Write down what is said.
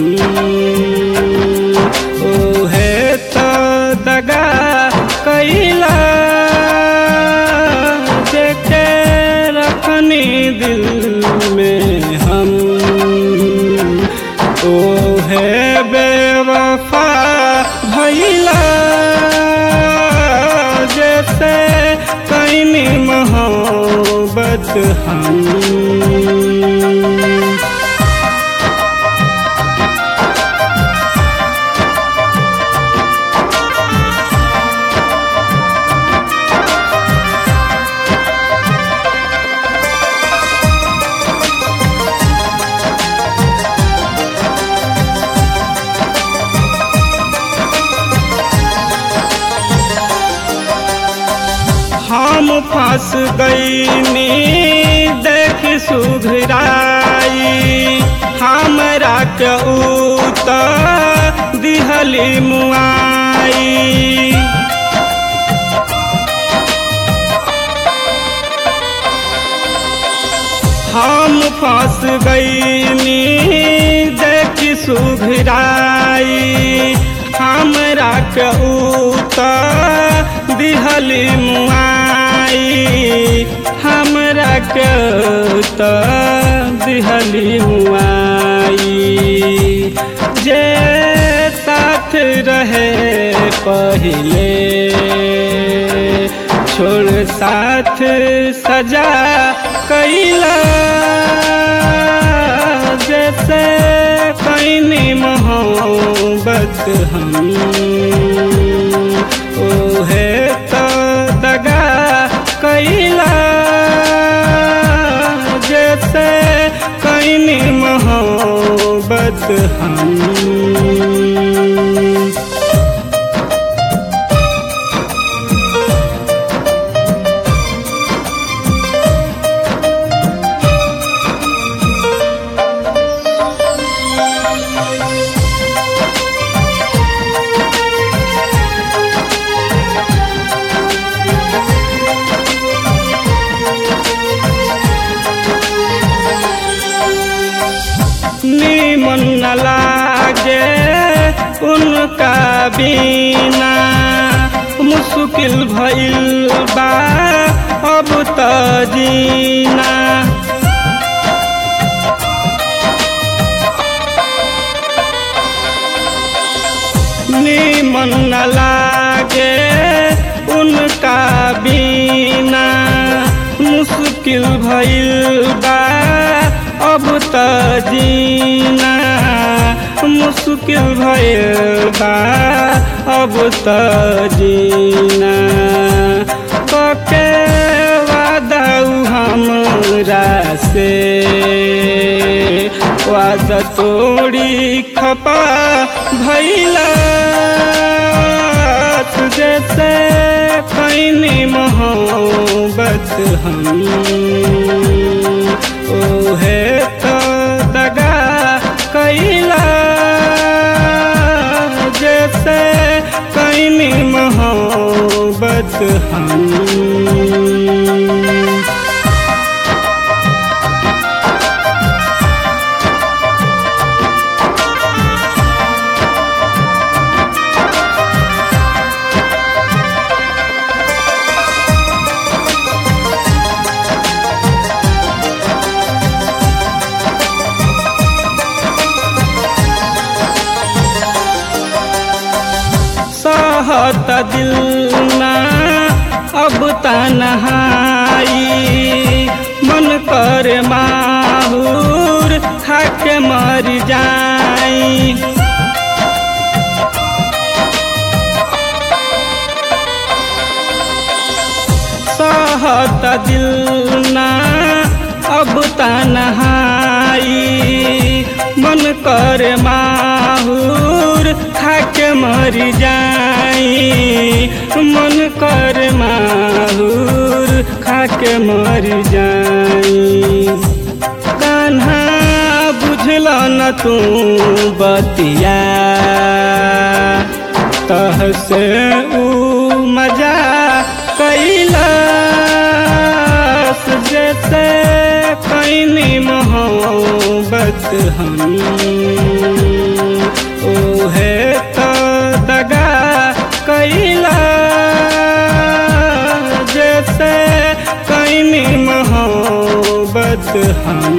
ओहे तो दगा कैला देखे रखनी दिल में हम ओहे बेवफा भैला जैसे कैनी मोहब्बत हम हम फंस गईनी देख सुघराई हमरा के उत दिहली मुआई हम फंस गईनी देख सुघराई हमरा के उत दिहली मुआई हमरा के उत दिहली मुआई जे साथ रहे पहले छोड़ साथ सजा कैला जैसे कैनी मोहब्बत हम ओहे तो दगा कैला जैसे कैनी मोहब्बत हम नीमन न लागे उनका बिना मुश्किल भइल बा अब त जीना नीमन न लागे उनका बिना मुश्किल भइल बा अब त जीना मुश्किल भइल बा अब त जीना कके वादा हमरा से वादा तोड़ी खपा भैला जैसे कैनी मोहब्बत हम ओहे तो दगा कैला जैसे कैनी मोहब्बत हम सहत दिल ना अब तनहाई मन कर माहूर खाके मर जाई सहत दिल ना अब तनहाई मन कर माहूर खाके मर जाई मन कर माहूर खाके मर जाई कान्हा बुझल न तू बतिया तह से ऊ मजा कैलास जैसे कैनी मोहब्बत हम ओहे तो दगा कैला जैसे कैनी मोहब्बत हम